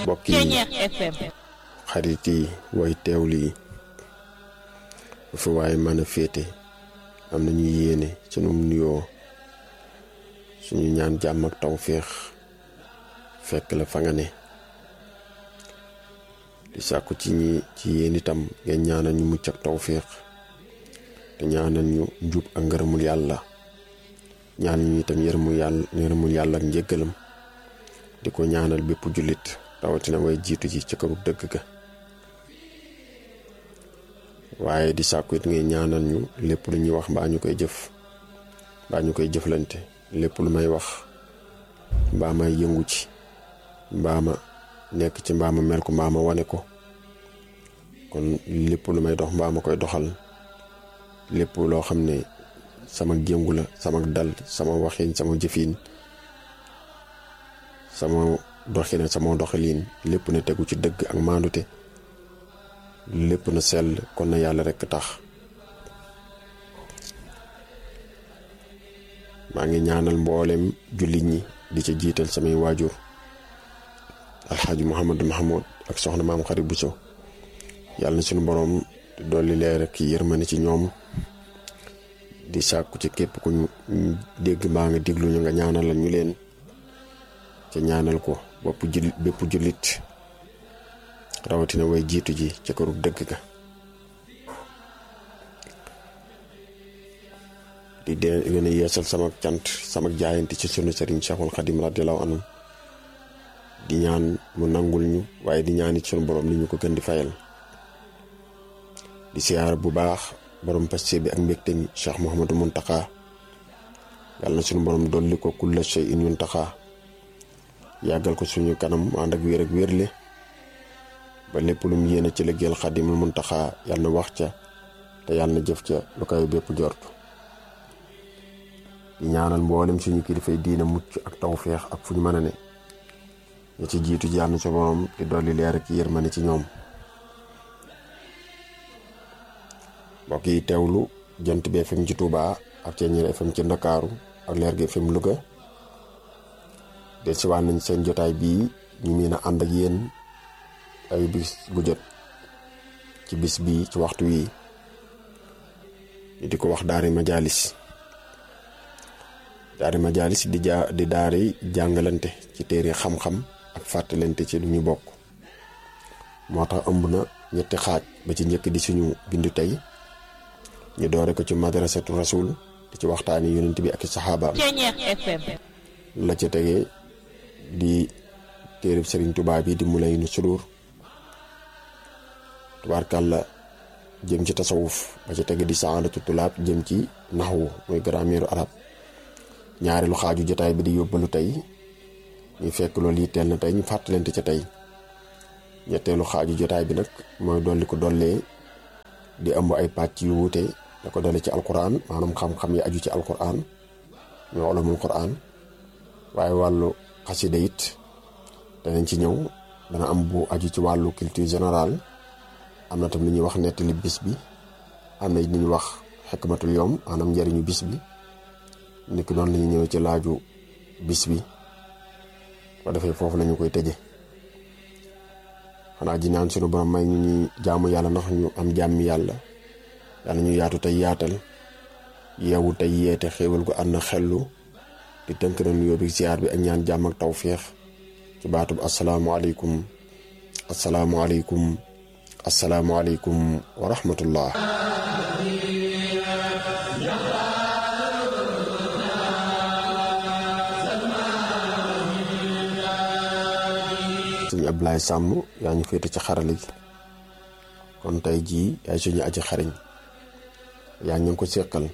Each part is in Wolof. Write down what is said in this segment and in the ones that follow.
mbokk yi xarit yi way teewlu yi fu waaye mën a féete am nañu yéene sunu nuyoo suñu ñaan jàmm ak tawféex fekk la fa nga ne di sàkku ci ñi ci yéen itam ngeen ñaanal ñu mucc ak tawféex te ñaanal ñu njub ak ngërëmul yàlla ñaan ñu itam yërëmul yàlla yërëmul yàlla ak njëggalam di ko ñaanal bépp jullit rawatina way jiitu ji ci këru dëgg ga waaye di sàkku it ngay ñaanal ñu lépp lu ñuy wax mbaa ñu koy jëf mbaa ñu koy jëflante lépp lu may wax mbaa may yëngu ci mbaa ma nekk ci mbaa ma mel ko mbaa ma wane ko kon lépp lu may dox mbaa ma koy doxal lépp loo xam ne sama jëngu la sama dal sama waxin sama jëfin sama doxina sama doxalin lépp na tegu ci dëgg ak maandute lépp na sell kon na yàlla rekk tax maa ngi ñaanal mboolem jullit ñi di ca jiital samay waajur alxaaji muhammadu mahamud ak soxna maam xarit Buso yàlla na suñu boroom dolli leer ak yërmande ci ñoom di sàkku ci képp ku ñu dégg mbaa nga déglu ñu nga ñaanalal ñu leen ca ñaanal ko bopp jullit bépp jullit rawatina way jiitu ji ca këru dëgg ga di de gën a yeesal sama cant sama jaayante ci sunu sëriñ Cheikhul Xadim radiyallahu anhu di ñaan mu nangul ñu waaye di ñaan it sunu borom li ñu ko gën di fayal di siyaar bu baax borom paste bi ak mbégte mi Cheikh Mouhamadou Mountakha yàlla na sunu borom dolli ko kulla shay'in yuntaxa yàggal ko suñu kanam mu ànd ak wér ak wérle ba lépp lu mu yéene ci liggéeyal Xadimul Mountakha yàlla na wax ca te yàlla na jëf ca lu koy bépp jortu di ñaanal mboolem suñu kilifay diina mucc ak tawféex ak fu ñu mën a ne ña ci jiitu ji yàlla na sa borom di dolli leer ak yërmande ci ñoom mbokk yi teewlu jant bi FM ci Touba ak Ceeñeer FM ci Ndakaaru ak leer gi FM Louga del si waan nañ seen jotaay bii ñu mën a ànd ak yéen ay bis bu jot ci bis bii ci waxtu wii ñu di ko wax daari majalis daari majalis di jaa di daari jàngalante ci téere xam-xam ak fàttalante ci lu ñu bokk moo tax ëmb na ñetti xaaj ba ci njëkk di suñu bindu tey ñu doore ko ci madrasatu rasul di ci waxtaani yonent bi ak i saxaabaam la ca tegee di téereb sëriñ Tuubaa bi di mulay nu sudur tubaarkàlla jëm ci tasawuf ba ca tege di saadatu tulaab jëm ci naxwu muy grammaire arab ñaareelu xaaju jotaay bi di yóbbalu tey ñu fekk loolu yitteel na tey ñu fàttalante ca tey ñetteelu xaaju jotaay bi nag mooy dolli ko dollee di ëmb ay pàcc yu wuute da ko dole ci alquran maanaam xam-xam yi aju ci alquran ñoo olamul quran waaye wàllu xasida it danañ ci ñëw dana am bu aju ci wàllu culture générale am na tam li ñuy wax nettali bis bi am na it li ñuy wax xikmatul yom maanaam njëriñu bis bi niki noonu la ñuy ñëwee ci laaju bis bi ba defee foofu lañu koy tëje xanaa ji naan sunu borom may ñu ñuy jaamu yàlla ndax ñu am jàmmi yàlla yàlla ñu yaatu tey yaatal yeewu tey yeete xéewal gu ànd na xellu di tënk na nuyoo bi ziar bi ak ñaan jàmm ak tawféex ci baatub asalaamualeykum asalaamualeykum asalaamualeykum wa rahmatullah suñu Ablaye Sàmm yaa ñu féete ci xarale gi kon tey jii yaay suñu aji xariñ yaa ñu ngi ko séqal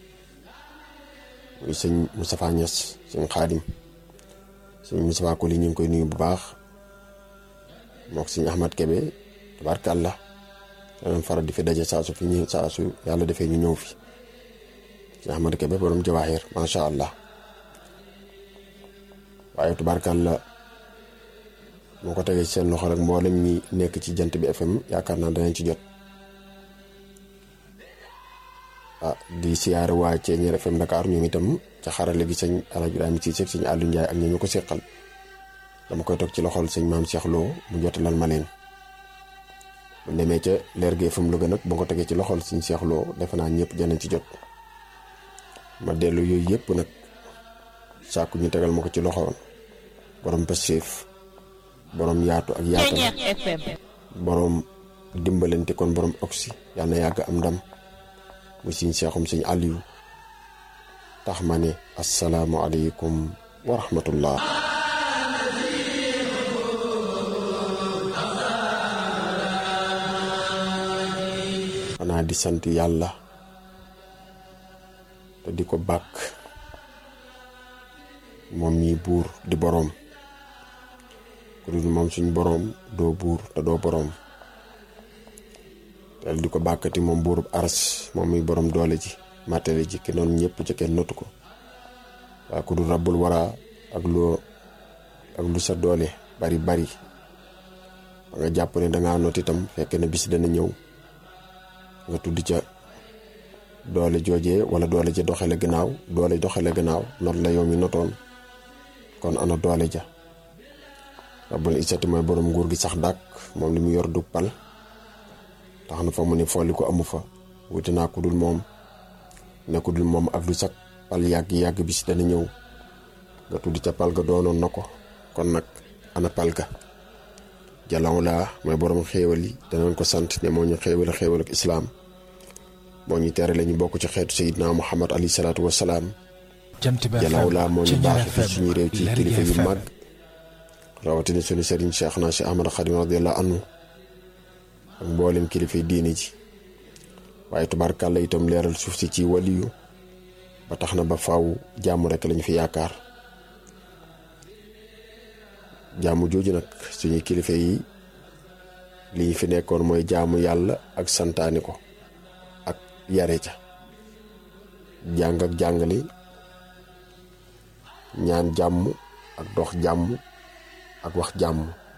muy sëñ Moustapha Niass sëñ Xaadim sëñ Moustapha Koli ñu ngi koy nuyu bu baax mook sëñ Ahmad Kebe tabarkàlla danañ faral di fi daje saa su fi ñu saa su yàlla defee ñu ñëw fi sëñ Ahmad Kebe borom jawaaxir macha allah waaye tabarkàlla moo ko tegee seen loxo rek mboolem ñi nekk ci jant bi FM yaakaar naa danañ ci jot ah di siyaare waa Ceeñeer FM Dakar ñoom itam ca xarale gi sëñ Alaaji Ibrahima Cissé sëñ Aliou Ndiaye ak ñi ñu ko seqal dama koy toog ci loxol sëñ maam Cheikh Lo mu jotalal ma leen bu demee ca leer gi FM Louga nag ba ko tegee ci loxol sëñ Cheikh Lo defe naa ñëpp janañ ci jot ma dellu yooyu yëpp nag sàkku ñu tegal ma ko ci loxo borom pësséef borom yaatu ak yaatal borom dimbalante kon borom oxy yàlla na yàgg am ndam mu siñ seexum sëñ Aliou tax ma ne asalaamualeykum wa rahmatullah xanaa di sant yàlla te di ko bàkk moom mii buur di boroom ku dul moom suñ boroom doo buur te doo boroom tel di ko bàkkati moom buurub aras moom muy boroom doole ji matériel ji ki noonu ñëpp ca kenn notu ko waaye ku dul rabbul wara ak loo ak lu sa doole bari bari ba nga jàpp ne dangaa not itam fekk na bis dana ñëw nga tudd ca doole joojee wala doole ja doxale gannaaw doole doxale gannaaw not la yow mi notoon kon ana doole ja rabbul isati mooy borom nguur gi sax dàkk moom li mu yor du pal tax na fa mu ne folli ko amu fa wuti naa ku dul moom ne ku dul moom ak lu sax pal yàgg yàgg bis dana ñëw nga tudd ca pal ga doonoon na ko kon nag ana pal ga jalaw laa mooy borom xéewal yi danañ ko sant ne moo ñu xéewal xéewal ak islaam moo ñu tere la ñu bokk ci xeetu sayidna muhammad alayhi salaatu wasalaam jalaw laa moo ñu baax fi suñu réew ci kilifa yu mag rawatina suñu sëriñ cheikh naa si ahmad xadim radiallahu anhu ak mboolem kilifa yi diini ji waaye tubaarkàlla itam leeral suuf si ci waliyu ba tax na ba faw jàmm rek lañu fi yaakaar jaamu jooju nag suñuy kilifa yi li ñu fi nekkoon mooy jaamu yàlla ak santaani ko ak yare ca jàng ak jàngale ñaan jàmm ak dox jàmm ak wax jàmm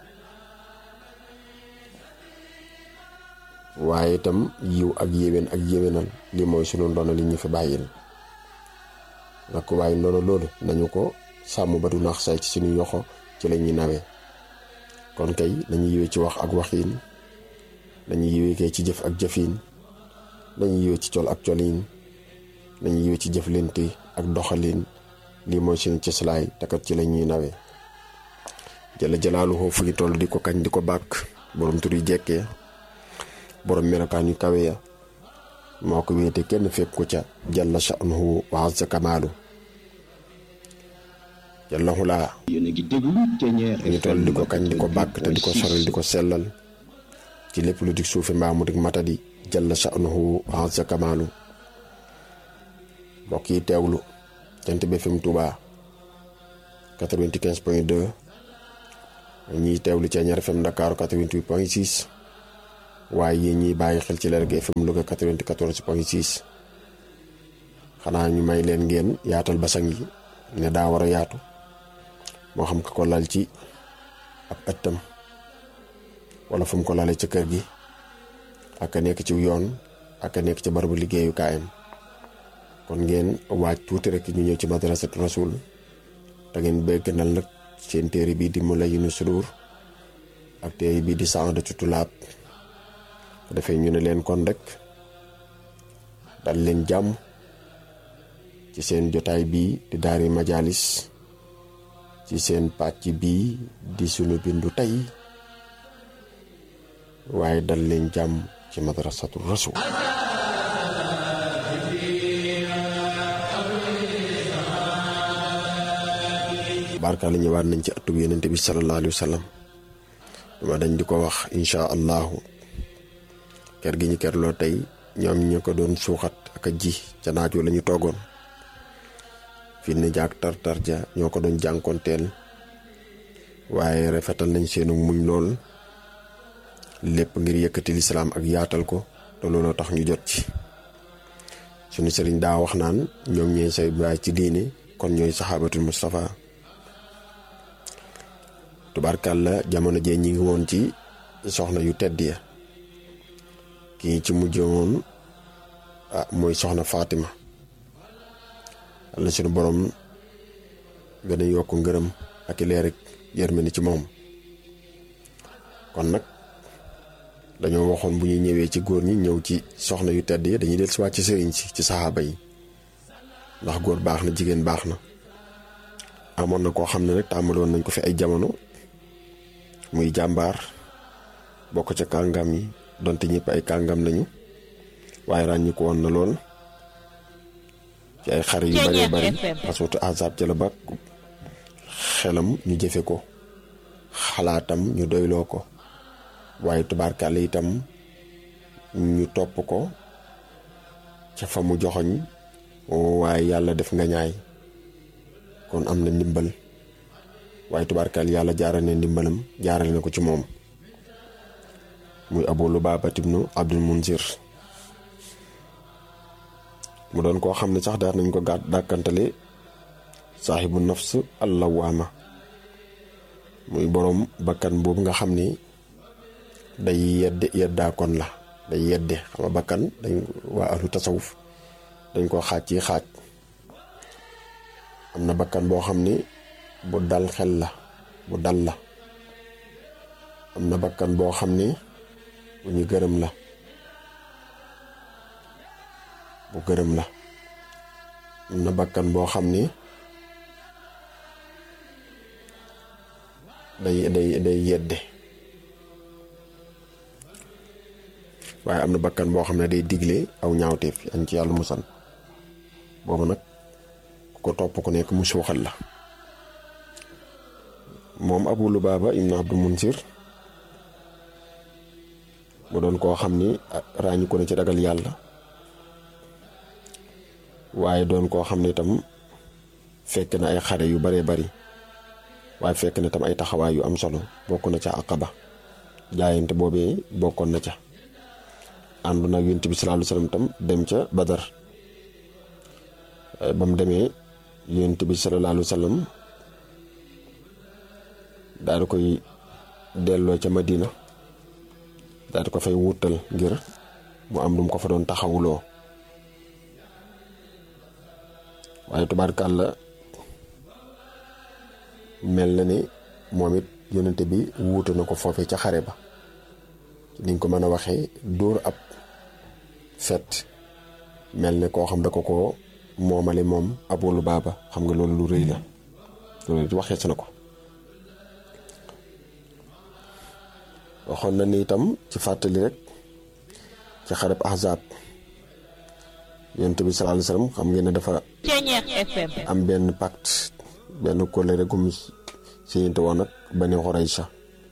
waaye itam yiw ak yéwén ak yéwénal li mooy sunu ndono li ñu fi bàyyil nag waaye ndono loolu nañu ko sàmm ba du naax say ci suñu yoxo ci la ñuy nawee kon kay nañu yiwee ci wax ak waxiin nañu yiwee kay ci jëf ak jëfiin nañu yiwee ci col ak coliin nañu yiwee ci jëflante ak doxaliin lii mooy suñu cëslaay takat ci la ñuy nawee jëla jalaaluhu fu ñu toll di ko kañ di ko bàkk borom tur yi jekkee borom melokaan yu kawe ya moo ko wéete kenn fekk ko ca jalla sha'nuhu wa azza kamaalu jalla xulaa ñu toll di ko kañ di ko bàkk te di ko soril di ko sellal ci lépp lu dig suufi mbaa mu dig matadi jalla sha'nuhu wa azza kamaalu mbokk yi teewlu Jant bi FM Touba 95 point 2 ñiy teewlu ci Ñaar FM Dakar 88 point 6 waaye yéen ñiy bàyyi xel ci Lergui FM Louga 94 point 6 xanaa ñu may leen ngeen yaatal basang yi ne daa war a yaatu moo xam ka ko lal ci ab ëttam wala fu mu ko lalee ca kër gi ak a nekk ci yoon ak a nekk ci barabu liggéeyukaayam kon ngeen waaj tuuti rek ñu ñëw ci madrasatu rasul te ngeen bëgganal nag seen téere bii di Mulayyinu Sudur ak téere bii di Saadatu Tulaab dafay ñu ne leen kon rek dal leen jàmm ci seen jotaay bii di daari majalis ci seen pàcc bii di sunu bindu tey waaye dal leen jàmm ci madrasatu rasul barka la ñëwaat nañ ci atub yenente bi sallallahu alayhi wa sallam dama dañ di ko wax insha allahu ker gi ñu kerloo tey ñoom ñu ko doon suuxat ak a ji ca naaj la ñu toogoon fi ne jaag tar-tar ja ñoo ko doon jànkoonteel waaye rafetal nañ seenu muñ lool lépp ngir yëkkati lislaam ak yaatal ko te looloo tax ñu jot ci suñu sëriñ daa wax naan ñoom ñooy say baay ci diine kon ñooy saxaabatul Mustafa tubaarkàlla jamono jee ñi ngi woon ci soxna yu tedd ya kii ci mujj woon ah mooy soxna Fatima Yàlla suñu borom gën a yokk ngërëm ak i leer rek yërmande ci moom kon nag dañoo waxoon bu ñuy ñëwee ci góor ñi ñëw ci soxna yu tedd yi dañuy del si waat ci sëriñ si ci saxaaba yi ndax góor baax na jigéen baax na amoon na koo xam ne nag tàmbaloon nañ ko fi ay jamono muy jàmbaar bokk ca kàngam yi donte ñëpp ay kàngam lañu waaye ràññi ko woon na lool ci ay xare yu bëree bëri aswatu azab ca la ba xelam ñu jëfe ko xalaatam ñu doyloo ko waaye tubaarkàlla itam ñu topp ko ca fa mu joxoñ waaye yàlla def nga ñaay kon am na ndimbal waaye tubaarkàlla yàlla jaaral ne ndimbalam jaarale na ko ci moom muy abu lubaaba ibnu abdul munzir mu doon koo xam ne sax daal nañ ko gàtt dàkkantale saaxibu nafs allawaama muy boroom bakkan boobu nga xam ni day yedde yeddaakoon la day yedde xam nga bakkan dañ waa ahlu tasawuf dañ ko xaaj ci xaaj am na bakkan boo xam ni bu dal xel la bu dal la am na bakkan boo xam ni bu ñu gërëm la bu gërëm la am na bakkan boo xam ni day day day yedde waaye am na bakkan boo xam ne day digle aw ñaawteef yañ ci yàlla musal boobu nag ku ko topp ku nekk mu suuxal la moom abu lubaaba ibnu abdul munsir mu doon koo xam ni ràññu ko ne ci ragal yàlla waaye doon koo xam ne itam fekk na ay xare yu baree bari waaye fekk na tam ay taxawaay yu am solo bokk na ca aqaba jaayante boobee bokkoon na ca ànd na yonent bi sallallahu alayhi wasallam tam dem ca badar ba mu demee yonent bi sallallahu alayhi wasallam daal di koy delloo ca madina daal di ko fay wutal ngir mu am lu mu ko fa doon taxawuloo waaye tubaarkàlla mel na ni moom it yonente bi wuute na ko foofee ca xare ba niñ ko mën a waxee dóor ab fet mel ne koo xam da ko ko moomale moom Abu Lubaaba xam nga loolu lu rëy la loolu it waxee si na ko waxoon na ni itam ci fàttali rek ci xareb ahzaab yonent bi sallallahu alayhi wasallam xam ngeen ne dafa am benn pacte benn kóllëre gu mu siyante woon ak Bani Qurayza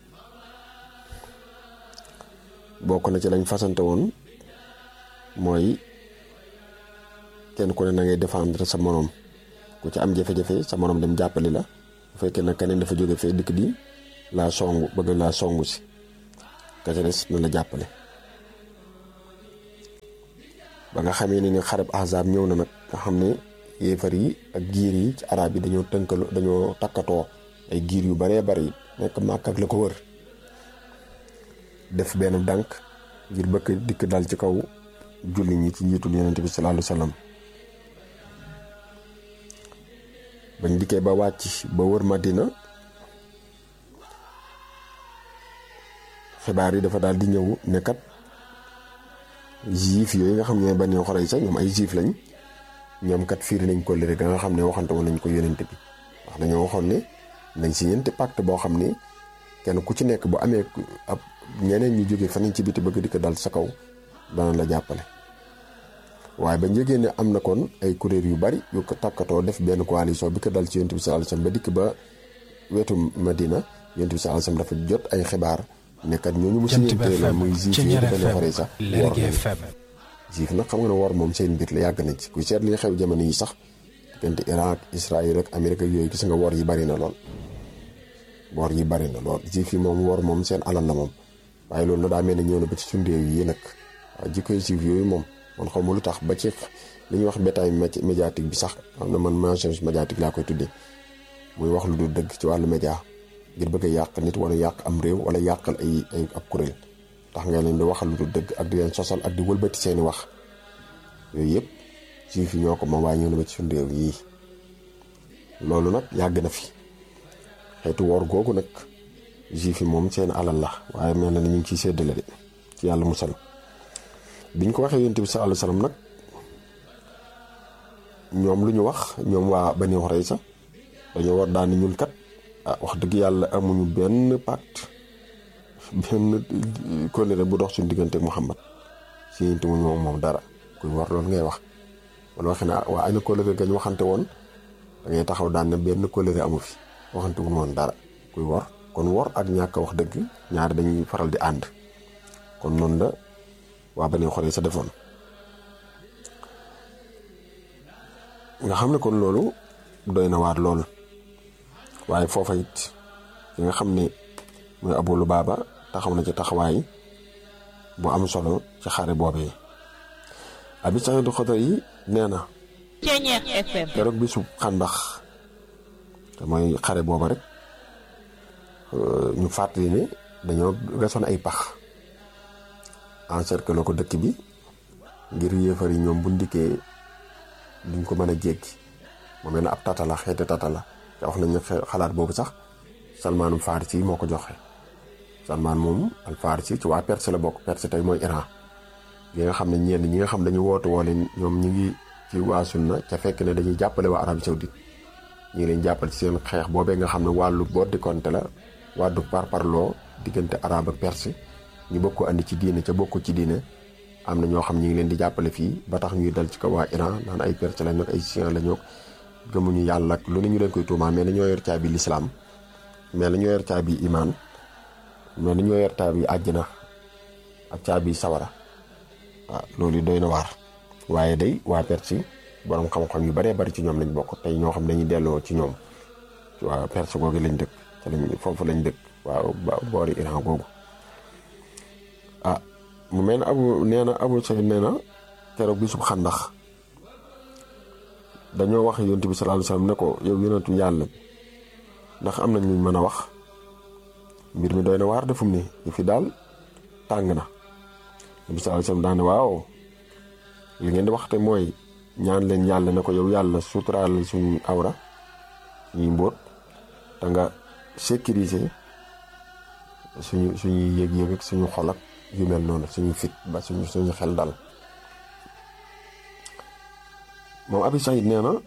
bokk na ci lañ fasante woon mooy kenn ku ne na ngay défendre sa moroom ku ci am jafe-jafe sa moroom dem jàppali la bu fekkee nag keneen dafa jóge fee dikk di laa songu bëgg laa songu si ka ca des na la jàppale ba nga xamee ne ni xareb ahzaab ñëw na nag nga xam ne yéefar yi ak giir yi ci arab yi dañoo tënkalu dañoo takkatoo ay giir yu baree bari nekk màkk ak la ko wër def benn dànk ngir bëgg dikk dal ci kaw julli ñi ci njiitul yonent bi sallallahu alayhi wasallam bañ dikkee ba wàcc ba wër Madina xibaar yi dafa daal di ñëw ne kat juif yooyu nga xam ne Bani Qurayza ñoom ay juif lañ ñoom kat fiiri nañ ko lëre ga nga xam ne waxante woon nañ ko yonent bi wax dañoo waxoon ne nañ si ñeenti pacte boo xam ne kenn ku ci nekk bu amee ab ñeneen ñu jógee fan ci biti bëgg di ko dal sa kaw dana la jàppale waaye ba njëgee ne am na kon ay kuréel yu bari yu ko takkatoo def benn coalition bi ko dal ci yonent bi sallallahu alayhi wasallam ba dikk ba wetu Madina yonent bi sallallahu alayhi wasallam dafa jot ay xibaar ne kat ñooñu mu siñentee la muy juif yi Bani Qurayza wor juif nag xam nga ne wor moom seen mbir la yàgg nañ ci ku seet li xew jamono yi sax diggante Irak Israël ak Amérique ak yooyu gis nga wor yi bari na lool wor yi bari na lool juif yi moom wor moom seen alal la moom waaye loolu na daa mel ne ñëw na ba ci suñu réew yi nag waaw jikkoy juif yooyu moom man xaw ma lu tax ba ci li ñuy wax bétail médiatique bi sax xam na man mensonge médiatique laa koy tuddee muy wax lu dul dëgg ci wàllu média ngir bëgg a yàq nit wala yàq am réew wala yàqal ay ay ab kuréel tax nga leen di waxal lu dul dëgg ak di leen sosal ak di wëlbati seeni wax yooyu yëpp juif yi ñoo ko moom waaye ñëw na ba ci suñu réew yii loolu nag yàgg na fi xeetu woor googu nag juif yi moom seen alal la waaye mel na ni ñu ngi ciy séddale de ci yàlla musal biñ ko waxee yonent bi sallallahu alayhi wasallam nag ñoom lu ñu wax ñoom waa Bani Qurayza dañoo war daan ñun kat ah wax dëgg yàlla amuñu benn pacte benn kóllëre bu dox suñu diggante ak Muhammad si yéen tamit moom moom dara kuy war loolu ngay wax wala waxee ne waa ay na kóllëre gañ waxante woon da ngay taxaw daan ne benn kóllëre amu fi waxante wuñ woon dara kuy war kon wor ak ñàkk wax dëgg ñaari dañuy faral di ànd kon noonu la waa Bani Qurayza sa defoon nga xam ne kon loolu doy na waar lool waaye foofa it ki nga xam ne mooy Abu Lubaaba taxaw na ci taxawaay bu am solo ci xare boobee Abi Saïd Xudri yi nee na keroog bi su xàndax te mooy xare booba rek ñu fàttali ne dañoo gasoon ay pax encercler ko dëkk bi ngir yéefar yi ñoom bu ndikkee duñ ko mën a jéggi mu mel ne ab tata la xeeti tata la te wax nañ ne xalaat boobu sax Salmaanum Farisi moo ko joxe Salmaan moom al Farisi ci waa Perse la bokk Perse tey mooy Iran yi nga xam ne ñenn ñi nga xam dañu wootu woo leen ñoom ñu ngi ci waa sunna ca fekk ne dañuy jàppale waa Arabie Saoudite ñu ngi leen jàppale ci seen xeex boobee nga xam ne wàllu boddi konte la wàllu parparloo diggante arabe ak perse ñu bokk ko andi ci diine ca bokk ci diine am na ñoo xam ñu ngi leen di jàppale fii ba tax ñuy dal ci kaw waa Iran naan ay perse lañ ak ay chien la ñoo gëmuñu yàlla ak lu ne ñu leen koy tuumaa mais dañoo yor caabi lislaam mais dañoo yor caabi imaan mais dañoo yor caabi àjjana ak caabi sawara waaw loolu doy na waar waaye day waa perse borom xam-xam yu baree bari ci ñoom lañ bokk tey ñoo xam dañuy delloo ci ñoom waa perse googu lañ dëkk te lañ foofu lañ dëkk waaw boori Iran googu ah mu mel ne abu nee na abu Saïd nee na keroog bi sub xandax dañoo wax yonent bi sallallahu alayhi wasallam ne ko yow yonentu yàlla bi ndax am nañ luñ mën a wax mbir mi doy na waar defum ni ñu fi daal tàng na nabi sallallahu alayhi wasallam daane waaw li ngeen di waxte mooy ñaan leen yàlla ne ko yow yàlla suturaal suñu awra ñuy mbóot te nga sécuriser suñu suñuy yëg-yëg ak suñu xol ak yu mel noonu suñu fit ba suñu suñu xel dal moom Abi Saïd nee na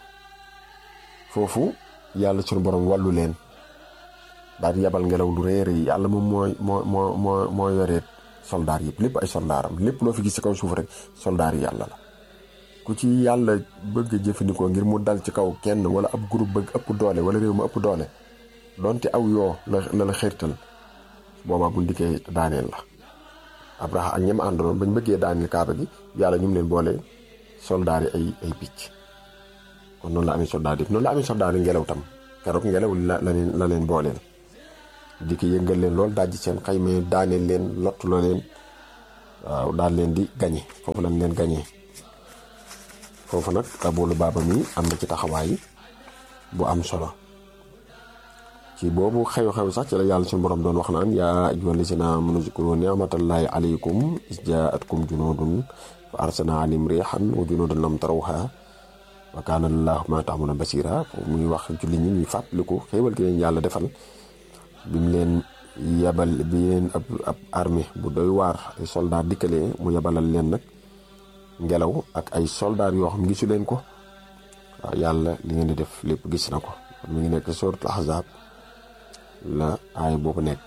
foofu yàlla suñu borom wàllu leen daal di yabal ngelaw lu rëy rëy yàlla moom mooy moo moo moo moo yoreet soldaar yëpp lépp ay soldaaram lépp loo fi gis ci kaw suuf rek soldaar yi yàlla la ku ci yàlla bëgg jëfandikoo ngir mu dal ci kaw kenn wala ab groupe bëgg ëpp doole wala réew ma ëpp doole donte aw yoo la la la xeertal boobaa bu ndikkee daaneel la Abraha ak ñem àndoon bañ bëggee daaneel kaaba gi yàlla ñu mu leen boole soldaar yi ay ay picc kon noonu la amee soldaar yi noonu la amee soldaar yi ngelaw tam keroog ngelaw la la leen la leen booleel di ko yëngal leen loolu daaj seen xayma daaneel leen lottuloo leen waaw daal leen di gañe foofu lañ leen gañee foofu nag aboolu baaba mi am na ci taxawaay bu am solo ci boobu xew-xew sax ci la yàlla suñu borom doon wax naan yaa ayyuhal lazina aamanu uzkuru ni'matallahi alaykum iz jaa'atkum junuudun fa arsalna alayhim riihan wa junuudan lam tarawha wa kaana llaahu bimaa ta'maluuna basiira foofu muy wax julli ñi ñuy fàttaliku xéewal gi leen yàlla defal bi mu leen yebal bi leen ab ab armée bu doy waar ay soldat dikkalee mu yebalal leen nag ngelaw ak ay soldat yoo xam gisu leen ko waaw yàlla li ngeen di def lépp gis na ko mi ngi nekk suratul ahzab la aay boobu nekk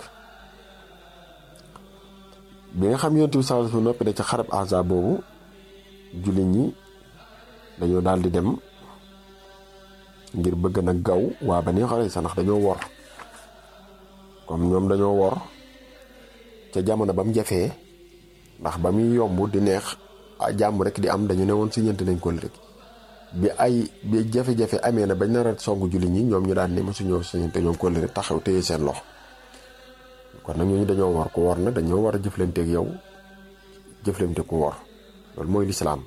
bi nga xam yonent bi sallallahu alayhi wasallam noppi da ci xarab ahzab boobu jullit ñi dañoo daal di dem ngir bëgg nag gaw waa ba ni xare sa ndax dañoo wor comme ñoom dañoo wor ca jamono ba mu jafee ndax ba muy yomb di neex jàmm rek di am dañu ne woon si ñeent nañ ko rek bi ay bi jafe-jafe amee na bañ nar a songu julli ñi ñoom ñu daan ne mosu ñëw si ñeent ñoom ko rek taxaw téye seen loxo kon nag ñooñu dañoo war ku wor na dañoo war a jëflanteeg yow jëflante ku wor loolu mooy lislaam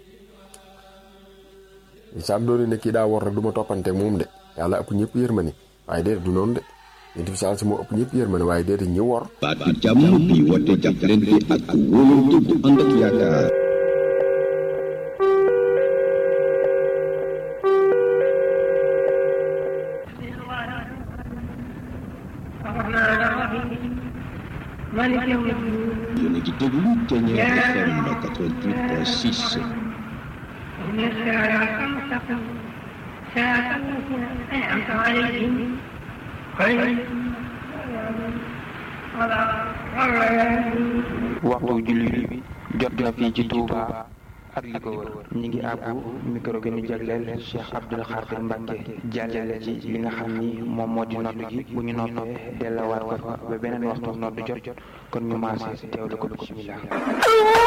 lislaam doon ne kii daa wor rek du ma toppanteeg moom de yàlla ëpp ñëpp yërmande waaye déedéet du noonu de. yonent bi saa si moo ëpp ñëpp yërmande waaye déedéet ñi wor baatu jàmm bi woote jàppalante ak wóolante bu ànd ak yaakaar مالك يوم الدين yéen a ngi déglu Ténière FM 88.6 إن الصراط المستقيم صراط الذين أنعمت عليهم غير waxtu julli bi jot na fii ci Touba ak li ko wër ñi ngi àbbu micro gi ñu jagleel Cheikh Abdoul Khadir Mbacke jàllale ci li nga xam ni moom moo di nodd gi bu ñu noppee delluwaat ko fa ba beneen waxtu nodd jot kon ñu maase teewlu ko bismillah